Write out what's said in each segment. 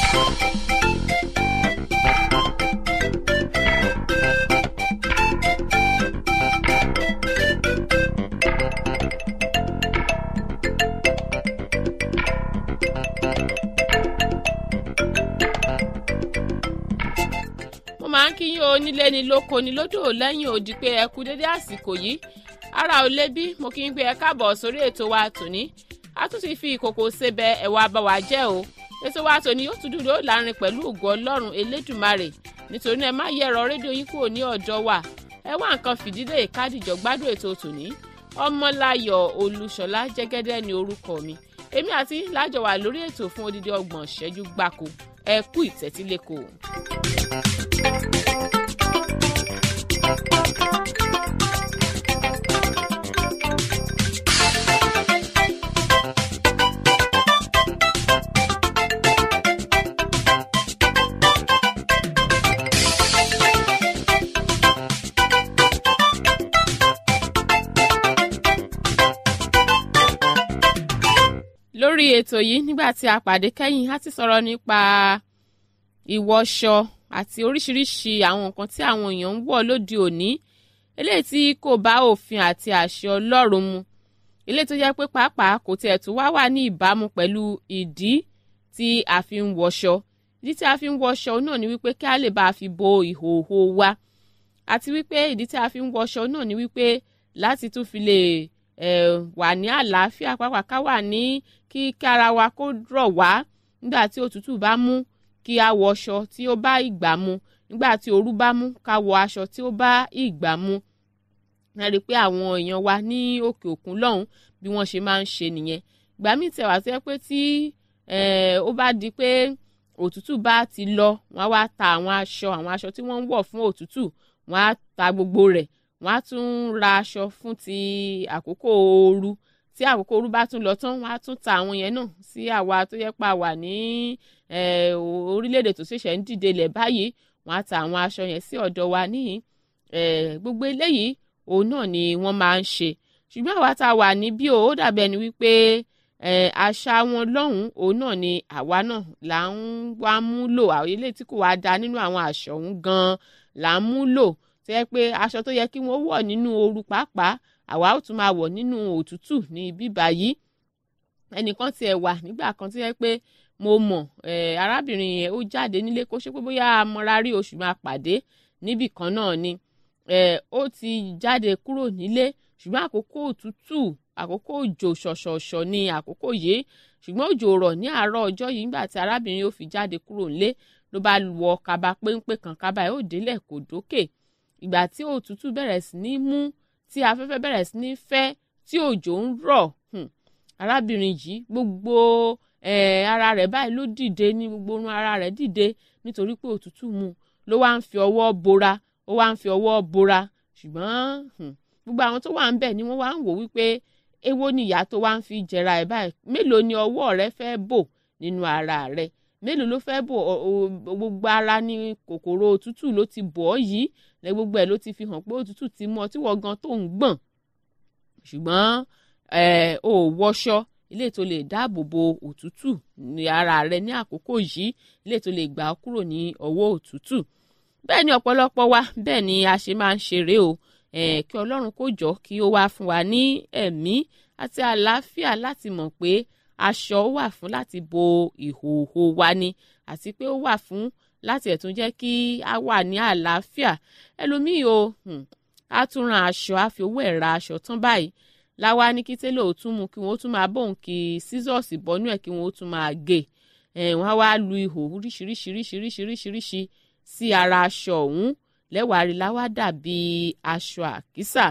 mo máa ń kíyìn onílé ni lóko ni lódò lẹ́yìn odi pé ẹ kú dédé àsìkò yìí ara ò lé bí mo kí n pé ẹ káàbọ̀ sórí ètò wa tòní a tún ti fi ìkòkò sebẹ̀ ẹ̀wà báwa jẹ́ o ètò wa tòní yóò tún dúró láàrin pẹ̀lú ògo ọlọ́run elédùmarè nítorí náà ẹ má yẹ ẹ̀rọ rédíò yín kúrò ní ọ̀dọ̀ wa ẹ wá nǹkan fìdílé ìkádìjọ gbádùn ètò tòní ọmọláyọ̀ olúṣọlá jẹ́gẹ́dẹ́ ni orúkọ mi èmi àti lájọ wà lórí ètò fún odidi ọgbọ̀n ṣẹ́jú gbáko ẹ kú ìtẹ́tílẹ́kọ̀ọ́. lórí ètò yìí nígbà tí a pàdé kẹ́yìn a ti sọ̀rọ̀ nípa ìwọṣọ àti oríṣiríṣi àwọn nǹkan tí àwọn èèyàn ń wọ̀ lóde òní eléyìí tí kò bá òfin àti àṣẹ ọlọ́run mu eléyìí tó jẹ́ pé pàápàá kò tiẹ̀ tún wá wà ní ìbámu pẹ̀lú ìdí tí a fi ń wọṣọ ìdí tí a fi ń wọṣọ náà ni wípé kí a lè bá a fi bo ìhòòhò wa àti wípé ìdí tí a fi ń wọṣọ náà ni wípé láti tún fi lè eh, wà ní àlàáfíà pàápàá ká wà ní kí kára wa kó rọ̀ wá nígbà tí òtútù bá mú kí a wọ aṣọ tí ó bá ìgbà mu nígbà tí ooru bá mú ká wọ aṣọ tí ó bá ìgbà mu a rí i pé àwọn èèyàn wa ní òkè òkun lọ́hùn bí wọ́n ṣe máa ń ṣe nìyẹn ìgbà míì tẹ̀ wá sí pé tí ó bá di pé òtútù bá ti lọ wọ́n á wá ta àwọn aṣọ àwọn aṣọ tí wọ́n ń wọ̀ fún òtútù wọ́n á ta gbogbo rẹ̀ wọ́n á tún ra aṣọ fún ti àkókò ooru tí àkókò ooru bá tún lọ tán wọ́n á tún ta àwọn yẹn náà sí àwa tó yẹ pa wà ní orílẹ̀-èdè tó ṣẹ̀ṣẹ̀ ń dìde lẹ̀ báyìí wọ́n á ta àwọn aṣọ yẹn sí ọ̀dọ̀ wa níyìn gbogbo eléyìí òun náà ni wọ́n máa ń ṣe ṣùgbọ́n àwa tá a wà níbí o ó dàbí ẹni wípé àṣà wọn lọ́hùn òun náà ni àwa náà là ń wá mú lò àwọn eléyìí tí kò wá da nínú àwọn àṣọ òun gan-an là ń mú lò tó yẹ pé aṣọ tó yẹ kí wọ́n wọ̀ nínú ooru pàápàá àwa ó tún máa wọ̀ nínú òtútù ní bíbá yìí ẹnìkan tiẹ̀ wà nígbà kan tó yẹ pé mo mọ̀ arábìnrin yẹn ó jáde nílé kó ṣe pé bóyá amọ̀ra rí oṣù máa pàdé níbì kan náà ni ó ti jáde kúrò nílé ṣùgbọ́n àkókò òtútù àkókò òjò ṣọ̀ṣọ̀ṣọ̀ ni àkókò yìí ṣùgbọ́n òjò rọ̀ ní àárọ̀ ọjọ́ yìí nígbà tí arábìnrin ó fi jáde kúrò nílé ló bá wọ kaba péńpé kan kaba ẹ̀ ó délẹ̀ kò dókè ìgbà tí òtútù bẹ̀rẹ̀ sí ní mú tí afẹ́fẹ́ bẹ̀rẹ̀ sí ní fẹ́ tí òjò ń rọ̀ arábìnrin yìí gbogbo ara rẹ̀ báyìí ló dìde ní gbogbo orun ara rẹ̀ dìde nítorí pé òtútù mú ló wá ń fi ọwọ́ bora ó wá ń fi ọwọ́ bora ṣùgbọ́n gbogbo àwọn tó wà ń bẹ̀ ni wọ́n wá ń wò wípé èwo ni ìyá tó wá ń fi jẹra ẹ̀ báyìí mélòó ni ọwọ́ rẹ fẹ́ bò nínú ara rẹ mélòó ló fẹ́ bò gbogbo ara ní kòkòrò òtútù ló ti bọ̀ ọ́ yìí lẹ gbogbo ẹ̀ ló ti fi hàn pé òtútù ti mú ọ tí wọ́n gan tó ń gbọ̀n ṣùgbọ́n ò wọṣọ ilé tó lè dáàbò bo òtútù ní ara rẹ ní àkókò yìí ilé tó lè gbà ọ́ kúrò ní ọwọ́ òtútù bẹ́ẹ̀ ni ọ̀pọ̀lọpọ̀ wa bẹ́ẹ̀ ni a ṣe máa ń ṣeré o kí ọlọ́run kó jọ kí ó wá fún wa ní ẹ̀mí àti àlàáfíà láti mọ̀ pé aṣọ wà fún láti bo ìhòòhò wa ni àti pé ó wà fún láti ẹ̀tún jẹ́ kí a wà ní àlàáfíà ẹlòmíì o á tún ran aṣọ á fi owó ẹ̀ ra aṣọ tán báyìí láwa ní kí télò ó tún mú kí wọ́n tún máa bóun kí sísọ́ọ̀sì bọ́nú ẹ̀ kí wọ́n ó tún máa gé wọ́n á wá lu ihò oríṣiríṣiríṣiríṣiríṣi sí ara aṣọ ọ̀hún lẹ́wàá rí láwá dàbí aṣọ àkísà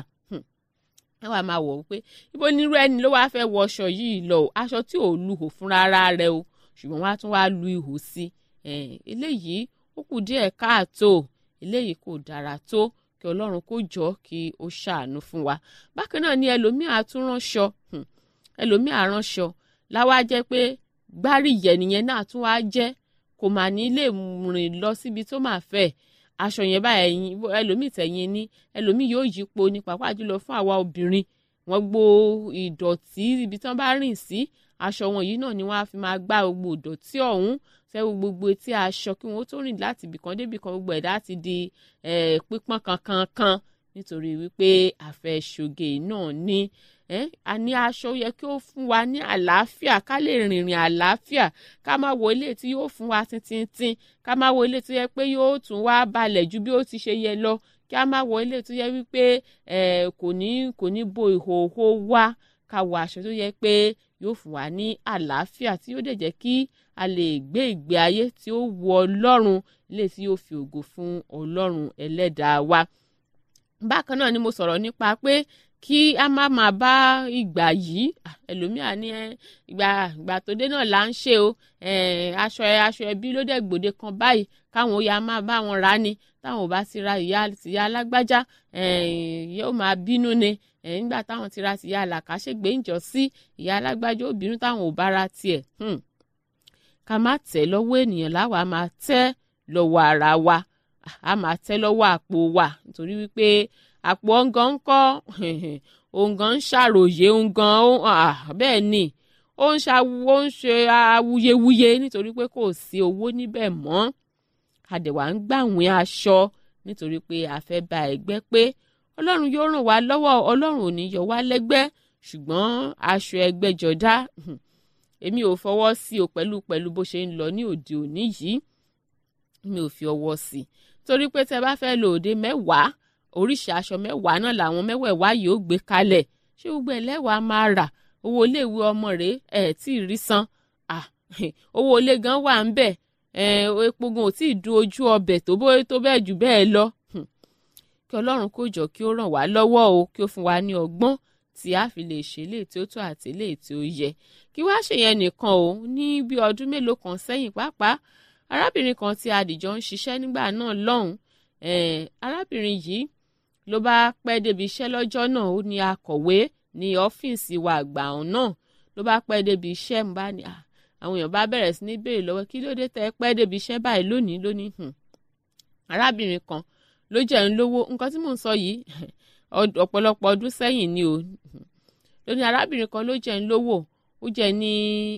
ẹ wàá máa wọ̀ wípé ibo nírú ẹni ló wáá fẹ́ wọ aṣọ yìí lọ o aṣọ tí ò lu ihò fúnra ara rẹ o ṣùgbọ́n wọ́n á tún wáá lu ihò sí eléyìí ó kù díẹ̀ káàtó eléyìí kò dára tó kí ọlọ́run kó jọ kí ó ṣàánú fún wa bákan náà ni ẹlòmíà tún ránṣọ ẹlòmíà ránṣọ láwa jẹ́ pé gbáríyẹ̀ nìyẹn náà tún wá jẹ́ kò mà ní lè rìn lọ síbi tó máa fẹ́ aṣọ yẹn báyìí ẹ̀yìn ẹlòmíì tẹ̀yìn ní ẹlòmíì yóò yípo ní pàápàá jùlọ fún àwa obìnrin wọ́n gbó ìdọ̀tí ibi tí wọ́n bá rìn sí aṣọ wọn yìí náà ni wọ́n á fi máa gbá gbogbo ìdọ̀tí ọ̀hún fẹ́ gbogbo etí aṣọ kí wọ́n tó rìn láti ibìkan débìkan gbogbo ẹ̀dá ti di pípọ́n kankan kan nítorí wípé àfẹ́sọ̀gè náà ní a ní aṣọ yẹ kí ó fún wa ní àlàáfíà ká lè rìnrìn àlàáfíà ká má wo ilé tí yóò fún wa tíntín ká má wo ilé tó yẹ pé yóò tún wá balẹ̀ ju bí ó ti ṣe yẹ lọ kí a má wo ilé tó yẹ wípé kò ní kò ní bo ìhòòhò wa ká wọ aṣọ tó yẹ pé yóò fún wa ní àlàáfíà tí yóò dẹ̀ jẹ́ kí a lè gbé ìgbé ayé tí ó wu ọlọ́run ilé tí yóò fi ògo fún ọlọ́run ẹlẹ́dàá wa bákan náà ni mo sọ̀rọ̀ nípa pé kí a má máa bá ìgbà yìí ẹlòmíà ní ìgbà ìgbà tó dé náà là ń ṣe o aṣọ aṣọ ẹbí ló dẹ̀ gbòde kan báyìí káwọn ó ya máa bá wọn rà ni táwọn ò bá ti ra ìyá tìyá alágbájá yóò máa bínú ni nígbà táwọn ti ra tìyá làkàṣègbè ń jọ sí ìyá alágbájá ó bínú táwọn ò bá ra tiẹ̀ ká má tẹ̀ lọ́wọ́ ènìyàn láwa máa tẹ́ lọ́wọ́ ara wa a máa tẹ́ lọ́wọ́ àpò wa nítorí wípé àpò ọ̀ngàn ń kọ́ ọ̀ngàn ń ṣàròyé ọ̀ngàn bẹ́ẹ̀ ni ó ń ṣàwó ń ṣe awuyewuye nítorí pé kò sí owó níbẹ̀ mọ́ àdẹ̀wà ń gbàwìn aṣọ nítorí pé a fẹ́ ba ẹgbẹ́ pé ọlọ́run yóò ràn wá lọ́wọ́ ọlọ́run ò ní yọ wá lẹ́gbẹ́ ṣùgbọ́n aṣọ ẹgbẹ́jọdá èmi ò fọwọ́ sí o pẹ̀lú pẹ̀lú bó ṣe ń lọ ní òde òní yìí mi ò fi ọwọ́ sí torí pé tẹ bá fẹ́ lo òde mẹ́wàá oríṣi aṣọ mẹ́wàá náà làwọn mẹ́wẹ̀ẹ̀wá yìí ó gbé kalẹ̀ ṣé gbogbo ẹlẹ́wàá máa rà owó iléèwé ọmọ rẹ̀ ẹ̀ tí ì rí san owó ilé gan wà ń bẹ̀ epo gan ò tí ì dun ojú ọbẹ̀ tó tó bẹ́ẹ̀ jù bẹ́ẹ̀ lọ kí ọlọ́run kó jọ kí ó ràn wá lọ́wọ́ o kí ó fún wa ní ọgbọ́n tí a fi lè ṣe léè tí ó tó àti léè tí ó yẹ kí wá ṣèyẹn nìkan o ní bí ọdún mélòó kan sẹ́yìn pàápàá arábìnrin kan tí adìjọ ń ṣiṣẹ́ nígbà náà lọ́hùn arábìnrin yìí ló bá pẹ́ débi iṣẹ́ lọ́jọ́ náà ó ní akọ̀wé ní ọ́fíìsì wa àgbà ọ̀hún náà ló bá pẹ́ débi iṣẹ́ ń bá ní àwọn èèyàn bá bẹ̀rẹ̀ sí ní béèrè lọ́wọ́ kí ló dé tẹ́ pẹ́ débi iṣẹ́ báyìí lónìí lónìí arábìnrin kan ló jẹ́ ń lówó nǹkan tí mò ń sọ yìí ọ̀pọ̀lọpọ̀ ọdún sẹ́yìn ni o lóní arábìnrin kan ló jẹ́ ń lówó ó jẹ́ ní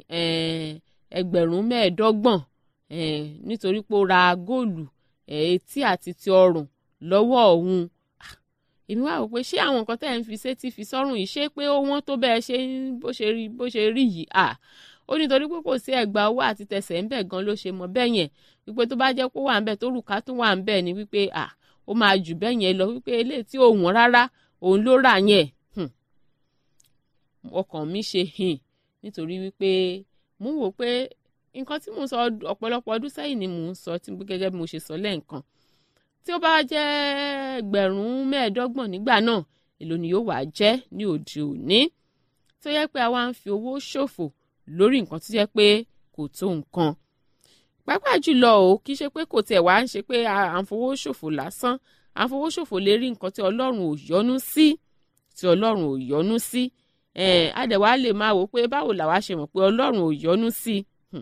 ẹgbẹ̀rún mẹ́ẹ̀ẹ́dọ́gbọ̀n nítorí pé ó ra góòlù etí àti ti ọrùn lọ́wọ́ òun èmi wá wò pé ṣé àwọn nǹkan tẹ́ ẹ̀ ń fi sétí fi sọ́rùn yìí ṣé pé ó wọ́n tó bẹ́ẹ̀ ṣe bó ṣe rí bó ṣe rí yìí à ó nítorí pé kò sí ẹ̀gbà owó àti tẹ̀sẹ̀ ń bẹ̀ gan ló ṣe mọ̀ bẹ́ẹ̀ yẹn wípé tó bá jẹ́ pé ó wà ń bẹ̀ tó rùkà tó wà ń bẹ̀ ni wípé à ó máa jù bẹ́ẹ̀ yẹn lọ wípé eléyìí tí ò wọ́n rárá òun ló rà yẹn ọkàn mi ṣe hìn nítorí wípé mo wò pé nǹkan tí mò ń sọ ọ̀pọ̀lọpọ̀ ọdún sẹ́yìn ni mò ń sọ tí gẹ́gẹ́ bí mo ṣe sọ lẹ́ẹ̀kan tí ó bá jẹ́ ẹgbẹ̀rún mẹ́ẹ̀ẹ́dọ́gbọ̀n nígbà náà èló ni yóò wá jẹ́ ní òde òní tó yẹ pé àwa ń fi owó ṣòfò lórí nǹkan tó yẹ pé kò tó nǹkan pàápàá jùlọ o kì í ṣe pé kò tiẹ̀ wá ń ṣe pé à ń fowó ṣòfò lásán à ń fowó ṣòfò lè rí nǹkan tí ọlọ́run ò yọ́nú sí tí ọlọ́run ò yọ́nú sí àdẹ̀wá lè máa wò pé báwo làwa ṣe mọ̀ pé ọlọ́run ò yọ́nú sí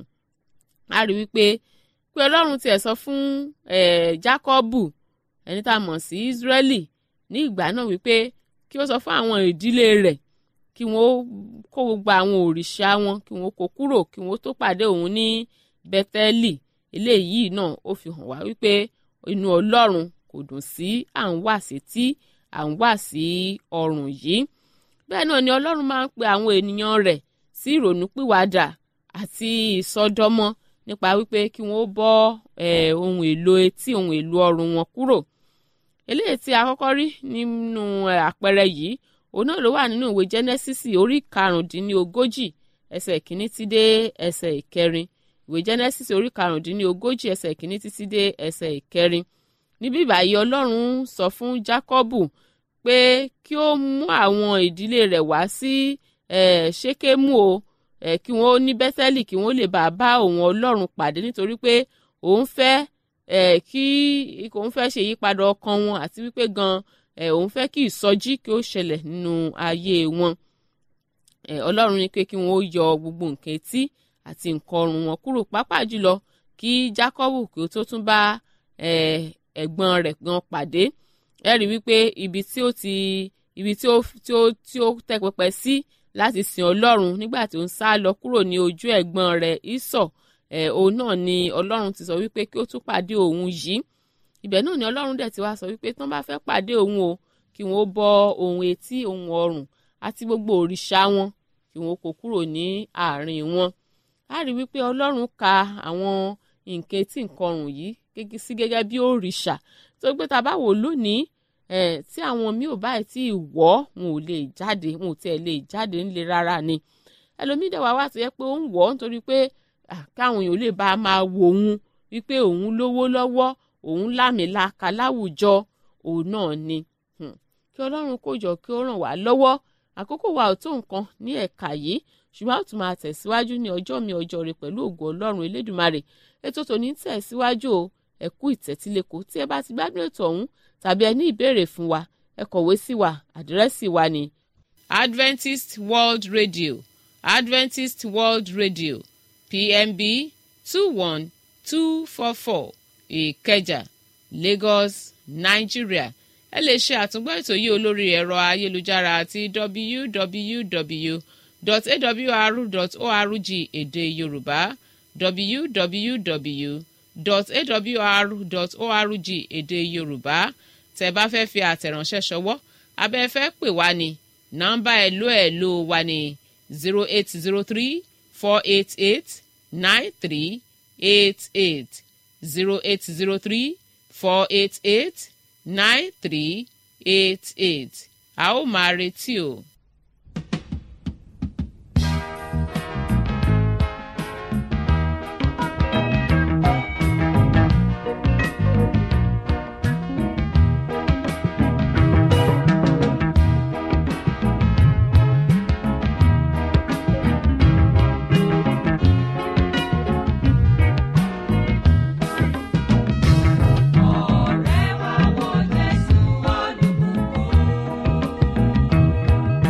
a rí wípé pé ọlọ́run tiẹ̀ sọ fún Jákọ́bù ẹni tá a mọ̀ sí Ísírẹ́lì ní ìgbà náà wípé kí ó sọ fún àwọn ìdílé rẹ̀ kí wọ́n kó gbogbo àwọn òrìṣà wọn kí wọ́n kó kúrò kí wọ́n tó pàdé òun ní Bẹ́tẹ́lì eléyìí náà ó fi hàn wá wípé inú ọlọ́run kò dùn sí à ń wà sétí à ń wà sí ọrùn yìí bẹ́ẹ̀ náà ni ọlọ́run máa ń pe àwọn ènìyàn rẹ̀ sí ìrònúpìwàdà àti ìsọdọmọ nípa wípé kí wọ́n bọ́ ohun èlò etí ohun èlò ọrùn wọn kúrò eléyìí tí a kọ́kọ́ rí nínú àpẹẹrẹ yìí òun náà ló wà nínú ìwé jẹ́nẹ́sísì orí karùndínlógójì ẹsẹ̀ ìkíní tí dé ẹsẹ̀ ìkẹrin ìwé jẹ́nẹ́sísì orí karùndínlógójì ẹsẹ̀ ìkíní títí dé ẹsẹ̀ ìkẹrin níbí báyìí ọlọ́run sọ fún jákọ́bù pé kí ó mú àwọn ìdílé rẹ̀ wá sí ṣékémù o kí wọ́n ní bẹ́tẹ́lì kí wọ́n lè bá a bá òun ọlọ́run pàdé nítorí pé òun fẹ́ kí òun fẹ́ ṣe ìyípadà ọkàn wọn àti wípé gan òun fẹ́ kí ìsọjí kí ó ṣẹlẹ̀ nínú ayé wọn ọlọ́run ní pé kí wọ́n yọ gbogbo nǹkan etí àti nǹkan ọrùn wọn kúrò pàápàá jùlọ kí Jákọ́bù kí ó tó tún bá ẹ̀gbọ́n rẹ̀ gan pàdé ẹ rí wípé ibi tí ó ti ibi tí ó tí ó tí ó tẹ́ pẹpẹ sí láti sin ọlọ́run nígbà tí ó ń sá lọ kúrò ní ojú ẹ̀gbọ́n rẹ̀ ìsọ̀ ẹ̀ òun náà ni ọlọ́run ti sọ wípé kí ó tún pàdé òun yìí ibẹ̀ náà ni ọlọ́run dẹ̀ ti wá sọ wípé tán bá fẹ́ pàdé òun o kí wọ́n bọ ohun etí ohun ọrùn àti gbogbo òrìṣà wọn kí wọ́n kó kúrò ní àárín wọn a rí wípé ọlọ́run ka àwọn nǹkan etí nǹkan ọrùn yìí sí gẹ́gẹ́ bí òrìṣà tó gbé ta bá wò lónìí ẹ̀ tí àwọn míì ò báyìí tí ìwọ́ wọn ò lè jáde wọn ò tiẹ̀ lè jáde ńlẹ̀ rárá ni ẹlòmíì dẹ̀ wá wá ti yẹ pé ó ń wọ̀ ọ́ nítorí pé káwọn èèyàn lè bá a máa wò òun wípé òun lówó lọ́wọ́ òun lámìlaka láwùjọ òun náà ni kí ọlọ́run kó jọ kí ó ràn wá lọ́wọ́ àkókò wa ò tó nǹkan ní ẹ̀ka yìí ṣùgbọ́n a ó tún máa tẹ̀síwájú ní ọjọ́ mi ọjọ́ rẹ pẹ̀lú ògo ọlọ́run elédùnmarè ètò tòní tẹ̀síwájú o ẹ kú ìtẹ́tílẹ́kọ tí ẹ bá ti gbádùn ètò ọ̀hún tàbí ẹ ní ìbéèrè fún wa ẹ kọ̀wé sí wa àdírẹ́sì wa ni. Adventist World Radio Adventist World Radio PMB two one two four four Ìkẹjà Lagos Nigeria ẹ lè ṣe àtúngbọ́ ètò yìí olórí ẹ̀rọ ayélujára àti www.awr.org èdè Yorùbá www.awr.org èdè Yorùbá tẹ́ bá fẹ́ fi àtẹ̀ránṣẹ́ ṣọwọ́ abẹ́ fẹ́ pè wá ní nọ́mbà ẹ̀lò ẹ̀lò wa ní zero eight zero three four eight eight nine three eight eight zero eight zero three four eight eight nine three eight eight a ó máa retí o. Ọ̀rẹ́ wa wo Jésù olùkọ́.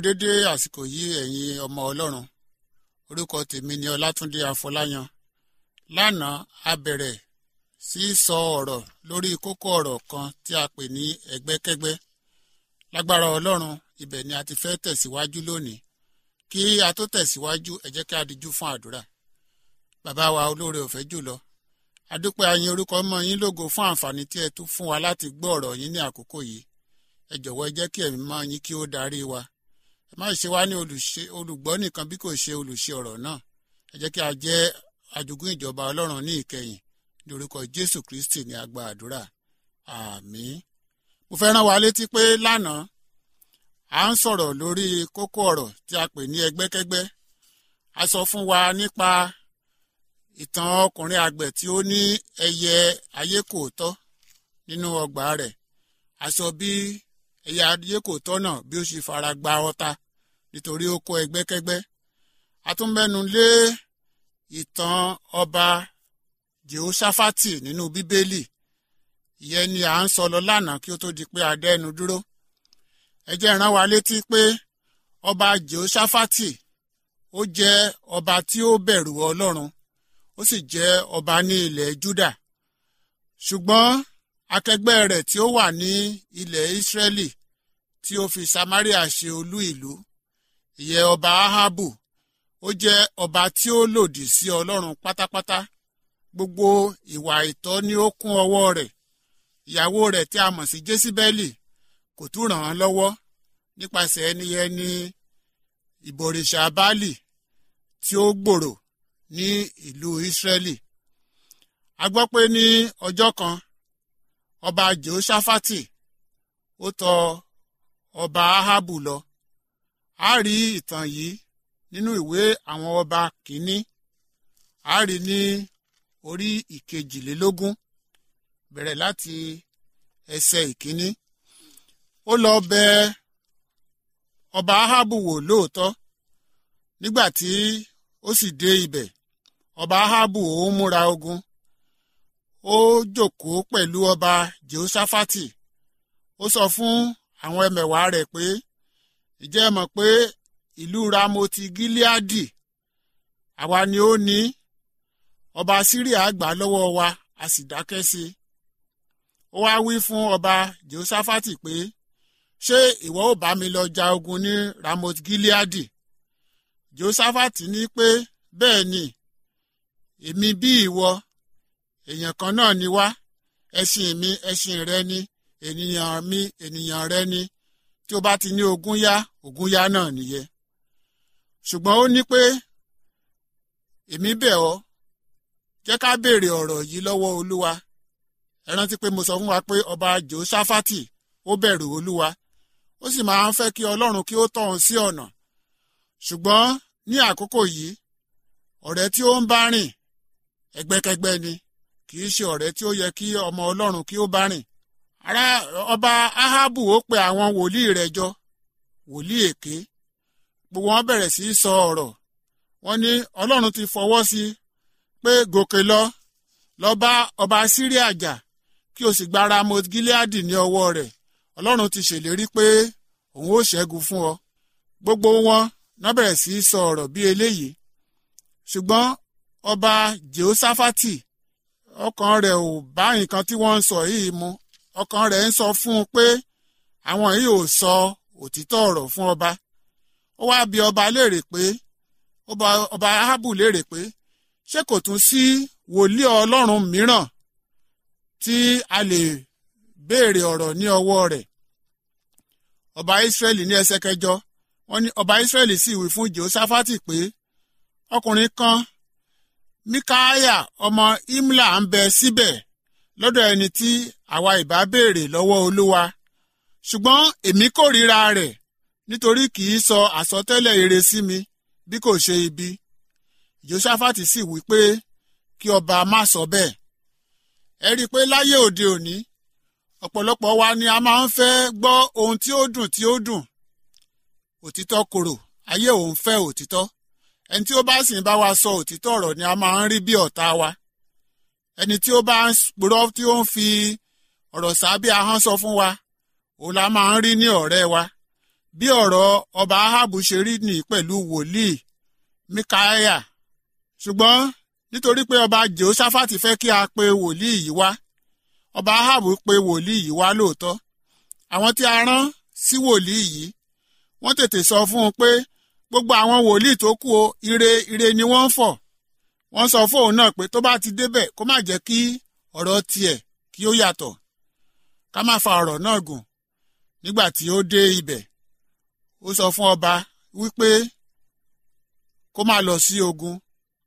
dédé àsìkò yìí ẹ̀yin ọmọ ọlọ́run orúkọ tèmi ni ọlátúndé afọláyan lánàá a bẹ̀rẹ̀ sí í sọ ọ̀rọ̀ lórí kókó ọ̀rọ̀ kan tí a pè ní ẹgbẹ́kẹ́gbẹ́ lágbára ọlọ́run ibẹ̀ ni a ti fẹ́ tẹ̀síwájú lónìí kí a tó tẹ̀síwájú ẹ jẹ́ kí a dijú fún àdúrà bàbá wa olóore ọ̀fẹ́ jùlọ adúpẹ́ ayin orúkọ mọ́ yín lógo fún àǹfààní tí ẹ tún fún wa láti gbọ́ ọ̀rọ̀ yín ní àkókò yìí ẹ jọ̀wọ́ ẹ jẹ́ kí ẹ̀mí mọ́ yín kí ó darí wa ẹ má ṣe wá ní olùgbọ́ nìkan bí kò ṣe olùṣe ọ̀rọ̀ náà ẹ jẹ́ kí a jẹ́ ajogún ìjọba ọlọ́run ní ìkẹyìn ní orúkọ jésù kristi ní agba àdúrà àmín mo fẹ́ rán wa létí pé lánàá à ń sọ̀rọ̀ lórí kókó ọ̀rọ̀ tí a pè ní ẹgbẹ́kẹ́gbẹ́ a sọ fún wa nípa ìtàn ọkùnrin àgbẹ̀ tí ó ní ẹyẹ ayékòótọ́ nínú ọgbà rẹ̀ a sọ bí ẹyẹ ayékòótọ́ náà bí ó ṣe fara gba ọta nítorí ó kó ẹgbẹ́kẹ́gbẹ́ a tún mẹ́nu lé ìtàn ọba jehoshaphat nínú bíbélì ìyẹn ni à ń sọ lọ lánàá kí ó tó di pé a dẹ́nu dúró ẹ jẹ́ rán wa létí pé ọba jehoshaphat ó jẹ́ ọba tí ó bẹ̀rù ọlọ́run ó sì jẹ́ ọba ní ilẹ̀ juda ṣùgbọ́n akẹgbẹ́ rẹ̀ tí ó wà ní ilẹ̀ israeli tí ó fi samaria ṣe olú ìlú ìyẹn ọba ahabu ó jẹ́ ọba tí ó lòdì sí ọlọ́run pátápátá gbogbo ìwà ìtọ́ ni ó kún ọwọ́ rẹ̀ ìyàwó rẹ̀ tí a mọ̀ sí jésíbẹ́lì kò tún ràn án lọ́wọ́ nípasẹ̀ ẹni ẹni ìbọ̀rìṣà báàlì tí ó gbòòrò ní ìlú ìsírẹ́lì a gbọ́ pé ní ọjọ́ kan ọba jehoshaphat ó tọ ọba ahabu lọ a rí ìtàn yìí nínú ìwé àwọn ọba kìíní a rí ní orí ìkejìlélógún bẹ̀rẹ̀ láti ẹsẹ̀ ìkíní ó lọ bẹ ọba ahabu wò lóòótọ́ nígbà tí ó sì dé ibẹ̀ ọba ahabu ó múra ogun ó jókòó pẹ̀lú ọba jehoshaphat ó sọ fún àwọn ẹmẹ̀wà rẹ̀ pé ìjẹ́ ẹ mọ̀ pé ìlú ramoti gileadi àwa ni ó ní ọba syria gbà lọ́wọ́ wa a sì dákẹ́ sí i ó wá wí fún ọba jehoshaphat pé ṣé ìwọ ò bá mi lọ ja ogun ní ramot gileadi jehoshaphat ní pé bẹ́ẹ̀ ni èmi bí ìwọ èèyàn kan náà ni wá ẹṣin mi ẹṣin rẹ ni ènìyàn mi ènìyàn rẹ ni tí ó bá ti ní ogún yá ogún yá náà nìyẹn ṣùgbọ́n ó ní pé èmi bẹ̀ ọ́ jẹ́ ká béèrè ọ̀rọ̀ yìí lọ́wọ́ olúwa ẹ rántí pé mo sọ fún wa pé ọba jehoshaphat ó bẹ̀rù olúwa ó sì máa ń fẹ́ kí ọlọ́run kí ó tọ́ òun sí ọ̀nà ṣùgbọ́n ní àkókò yìí ọ̀rẹ́ tí ó ń bá rìn ẹgbẹ́kẹgbẹ́ ni kì í ṣe ọ̀rẹ́ tí ó yẹ kí ọmọ ọlọ́run kí ó bá rìn ará ọba ahabu ó pe àwọn wòlíì rẹ̀ jọ wòlíì èké gbogbo wọn bẹ̀rẹ̀ sí í sọ ọ̀rọ̀ wọn ní ọlọ́run ti fọwọ́ sí i pé gòkè lọ lọ bá ọba síríà jà kí o sì gba ramot gileadi ní ọwọ́ rẹ̀ ọlọ́run ti ṣèlérí pé òun ó ṣẹ́gun fún ọ gbogbo wọn náà bẹ̀rẹ̀ sí í sọ ọ̀rọ̀ bí eléyìí ṣùgbọ́n ọba jehoshaphat ọkàn rẹ̀ ò bá nǹkan tí wọ́n ń sọ yìí mu ọkàn rẹ̀ ń sọ fún un pé àwọn yìí ò sọ òtítọ́ ọ̀rọ̀ fún ọba ó wá bi ọba léèrè pé ọba ahabu léèrè pé ṣé kò tún sí wòlíì ọlọ́run mìíràn tí a lè béèrè ọ̀rọ̀ ní ọwọ́ rẹ̀ ọba israẹli ní ẹsẹ̀ kẹjọ wọ́n ní ọba israẹli sì wí fún jehoshaphat pé ọkùnrin kan mikaya ọmọ imla ń bẹ síbẹ̀ lọ́dọ̀ ẹni tí àwa ìbá béèrè lọ́wọ́ olúwa ṣùgbọ́n èmi kórìíra rẹ̀ nítorí kì í sọ àsọtẹ́lẹ̀ ire sí mi bí kò ṣe ibi jehoshaphat sì wí pé kí ọba má sọ bẹ́ẹ̀ ẹ rí i pé láyé òde òní ọ̀pọ̀lọpọ̀ wa ni a máa ń fẹ́ gbọ́ ohun tí ó dùn tí ó dùn òtítọ́ korò ayé òun fẹ́ òtítọ́ ẹni tí ó bá sì ń bá wa sọ òtítọ́ ọ̀rọ̀ ni a máa ń rí bí ọ̀tá wa ẹni tí ó bá ń purọ́ tí ó ń fi ọ̀rọ̀ sábẹ́ ahọ́n sọ fún wa òun la máa ń rí ní ọ̀rẹ́ wa bí ọ̀rọ̀ ọba ahabu ṣe rí nì pẹ̀lú wòlíì mikaya ṣùgbọ́n nítorí pé ọba jehoshaphat fẹ́ kí a pe wòlíì yìí wá ọba ahabu pe wòlíì yìí wá lóòótọ́ àwọn tí a rán sí wòlíì yìí wọ́n tètè sọ fún un pé gbogbo àwọn wòlíì tó kù o ire ire ni wọ́n ń fọ̀ wọ́n sọ fóun náà pé tó bá ti débẹ̀ kó má jẹ́ kí ọ̀rọ̀ tiẹ̀ kí ó yàtọ̀ ká má fa ọ̀rọ̀ náà gùn nígbà tí ó dé ibẹ̀ ó sọ fún ọba wípé kó má lọ sí ogun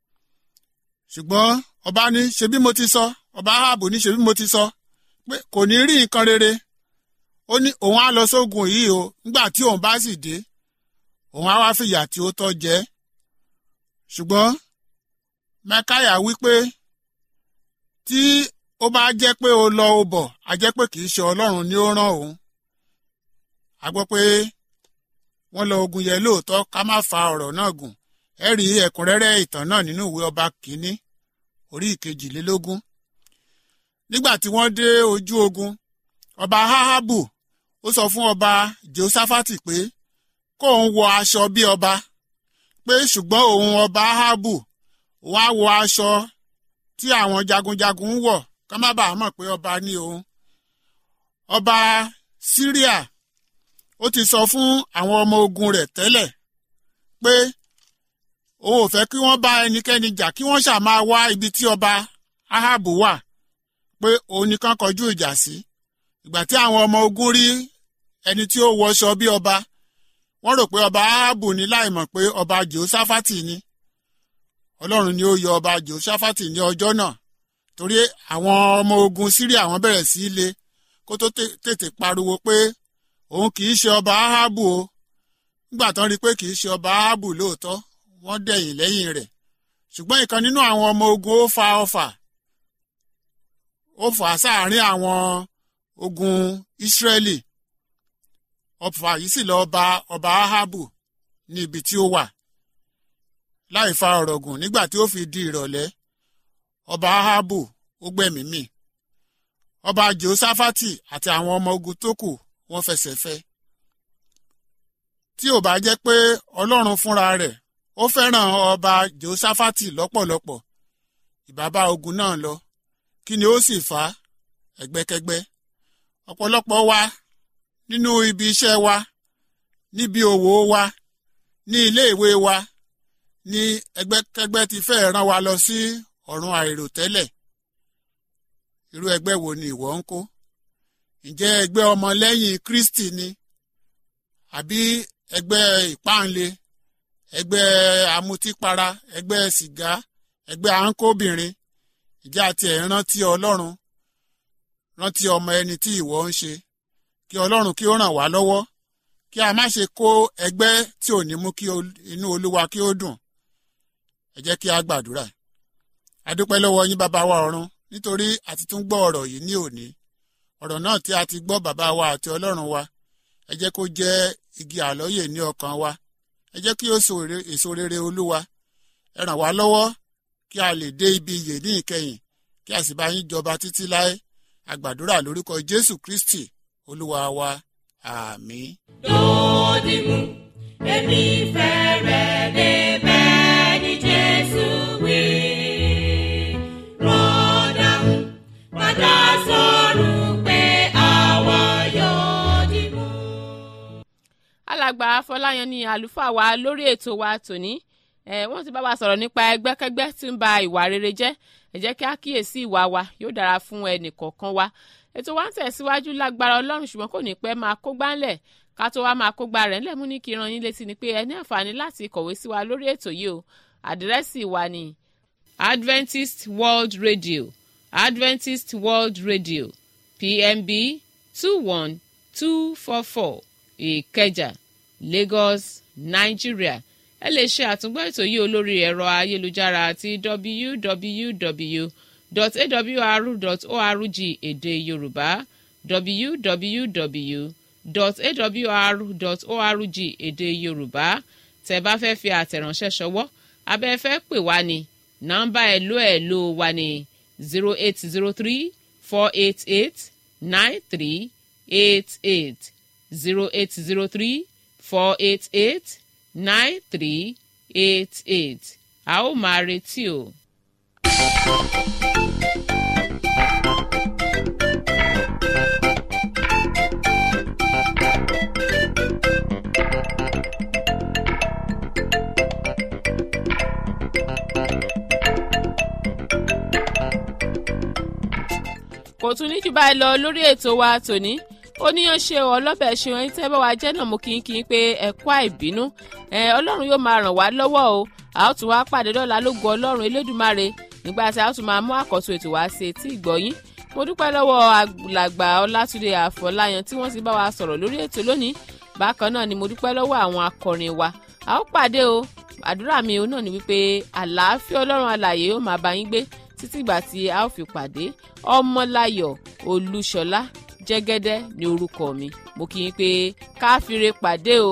ṣùgbọ́n ọba ní ṣebí mo ti sọ ọba ahabu ní ṣebí mo ti sọ pé kò ní rí nǹkan rere ó ní òun á lọ sógun yìí o nígbà tí òun bá sì dé òun á wá fìyà tí ó tọ́ jẹ ṣùgbọ́n mẹkáyà wípé tí ó bá jẹ́ pé ó lọ ó bọ̀ á jẹ́ pé kì í ṣe ọlọ́run ni ó rán òun a gbọ́ pé wọ́n lọ ogun yẹn lóòótọ́ ká má fa ọ̀rọ̀ náà gùn ẹ rí ẹ̀kúnrẹ́rẹ́ ìtàn náà nínú ìwé ọba kìíní orí ìkejìlélógún nígbà tí wọ́n dé ojú ogun ọba ahabu ó sọ fún ọba jehoshaphat pé kóun wọ aṣọ bí ọba pé ṣùgbọ́n òun ọba ahabu òun á wọ aṣọ tí àwọn jagunjagun ń wọ̀ ká má bàa mọ̀ pé ọba ní òun ọba syria ó ti sọ fún àwọn ọmọ ogun rẹ̀ tẹ́lẹ̀ pé òun ò fẹ́ kí wọ́n bá ẹnikẹ́ni jà kí wọ́n ṣáà máa wá ibi tí ọba ahabu wà pé òun nìkan kọjú ìjà sí ìgbà tí àwọn ọmọ ogun rí ẹni tí ó wọṣọ bí ọba wọ́n rò pé ọba ahabu ní láìmọ̀ pé ọba jehoshaphat ni ọlọ́run ni ó yọ ọba jehoshaphat ní ọjọ́ náà torí àwọn ọmọ ogun syria wọ́n bẹ̀rẹ̀ sí í le kó tó tètè pariwo pé òun kì í ṣe ọba ahabu o nígbà tán rí i pé kì í ṣe ọba ahabu lóòótọ́ wọ́n dẹ̀yìn lẹ́yìn rẹ̀ ṣùgbọ́n ìkan nínú àwọn ọmọ ogun ó fa ọfà ó fà sáàárín àwọn ogun ìsírẹ́lì ọfà yìí sì lọ bá ọba ahabu ní ibi tí ó wà láì fa ọ̀rọ̀ gùn nígbà tí ó fi di ìrọ̀lẹ́ ọba ahabu ó gbẹ̀mí mì ọba jehoshaphat àti àwọn ọmọ ogun tó kù wọ́n fẹsẹ̀ fẹ́ tí ò bá jẹ́ pé ọlọ́run fúnra rẹ̀ ó fẹ́ràn ọba jehoshaphat lọ́pọ̀lọpọ̀ ìbábá ogun náà lọ kí ni ó sì fà á ẹgbẹ́kẹ́gbẹ́ ọ̀pọ̀lọpọ̀ wa nínú ibi iṣẹ́ wa níbi òwò wa ní ilé ìwé wa ní ẹgbẹ́kẹ́gbẹ́ ti fẹ́ rán wa lọ sí ọ̀run àìròtẹ́lẹ̀ irú ẹgbẹ́ wo ni ìwọ ń kó ǹjẹ́ ẹgbẹ́ ọmọlẹ́yìn kristi ni àbí ẹgbẹ́ ìpáǹle ẹgbẹ́ amutípara ẹgbẹ́ sìgá ẹgbẹ́ àńkóbìnrin ìjà àti ẹ̀ rántí ọlọ́run rántí ọmọ ẹni tí ìwọ ń ṣe kí ọlọ́run kí ó ràn wá lọ́wọ́ kí a má ṣe kó ẹgbẹ́ tí ò ní mú kí inú olúwa kí ó dùn ẹ jẹ́ kí a gbàdúrà a dúpẹ́ lọ́wọ́ yín bàbá wa ọ̀run nítorí a ti tún gbọ́ ọ̀rọ̀ yìí ní òní ọ̀rọ̀ náà tí a ti gbọ́ bàbá wa àti ọlọ́run wa ẹ jẹ́ kó jẹ́ igi àlọ́yè ní ọkàn wa ẹ jẹ́ kí ó so èso rere olúwa ẹ ràn wá lọ́wọ́ kí a lè dé ibi iyè ní ìkẹyìn kí a sì bá yín jọba títí láé àgbàdúrà lórúkọ jésù kristi olúwa wa àmín. lòdì mú èmi fẹ́ rẹ̀ débẹ̀ ní jésù wí. rọ́dà mú padà sọ̀rọ̀ pé àwa yóò dì mú. alàgbà afọláyan ni àlùfáà wa lórí ètò wa tòní ẹ wọ́n ti bá wa sọ̀rọ̀ nípa ẹgbẹ́kẹ́gbẹ́ tí ń ba ìwà rere jẹ́ ẹ jẹ́ kí a kíyèsí ìwà wa yóò dára fún ẹnì kọ̀ọ̀kan wa ètò wa ń tẹ̀síwájú lágbára ọlọ́run ṣùgbọ́n kò ní pẹ́ máa kógbá ńlẹ̀ ká tó wá máa kógbá rẹ̀ ńlẹ̀ mú ní kí ran yín létí ni pé ẹ ní àǹfààní láti kọ̀wé sí wa lórí ètò yìí o àdírẹ́sì wa ni Adventist World Radio Adventist World Radio PMB two one two four four Ìkẹjà Lagos Nigeria ẹ lè ṣe àtúngbọ́ ètò yìí olórí ẹ̀rọ ayélujára àti www.awr.org èdè yorùbá www.awr.org èdè yorùbá tẹ́ bá fẹ́ fi àtẹ̀ránṣẹ́ ṣọwọ́ abẹ́ fẹ́ pè wá ní nọ́mbà ẹ̀lò ẹ̀lò wa ní zero eight zero three four eight eight nine three eight eight zero eight zero three four eight eight nine three eight eight a ó máa retí o. kò tún ní jù báyìí lọ lórí ètò wa tòní oníyan ṣe o ọlọ́bẹ̀ ṣe ẹni tẹ́ bá wa jẹ́ náà mo kì í kì í pé ẹ̀kọ́ àìbínú ẹ ọlọ́run yóò máa ràn wá lọ́wọ́ o a ó tún wá pàdé dọ́là lógo ọlọ́run elédùmarè nígbà tí a ó tún máa mú àkọ́tún ètò wá sí etí ìgbọ́yín mo dúpẹ́ lọ́wọ́ àgbàlagbà ọlátúndé àfọláyàn tí wọ́n ti bá wa sọ̀rọ̀ lórí ètò lónìí bákan náà ni mo dúpẹ́ lọ́wọ́ àwọn akọrin wa a ó pàdé o àdúrà mi ò náà ni wípé àlàáfíà ọlọ́run alààyè yóò máa bá yín gbé títí ìgbà tí a ó fi pàdé ọmọláyọ̀ olúṣọlá jẹ́gẹ́dẹ́ ní orúkọ mi mo kì í pé káfíńre pàdé o.